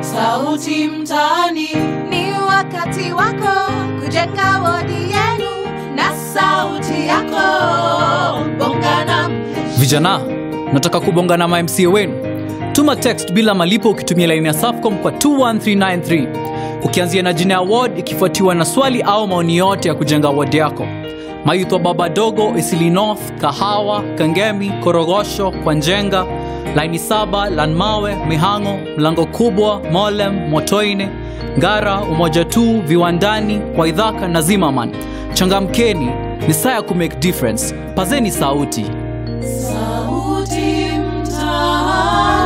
Sauti mtaani, Ni wakati wako kujenga wodi yenu na sauti yako. Bonga na Vijana, nataka kubonga na mamca wenu. Tuma text bila malipo ukitumia laini ya Safcom kwa 21393 ukianzia na jina ya ward ikifuatiwa na swali au maoni yote ya kujenga ward yako. Mayouth wa Baba Dogo, Isili North, Kahawa, Kangemi, Korogosho, Kwanjenga, laini saba, Lanmawe, Mihango, Mlango Kubwa, Molem, Motoine, Ngara, Umoja tu, Viwandani, Waidhaka na Zimmerman. Changamkeni, ni saa ya kumake difference. Pazeni sauti. sauti mtaani.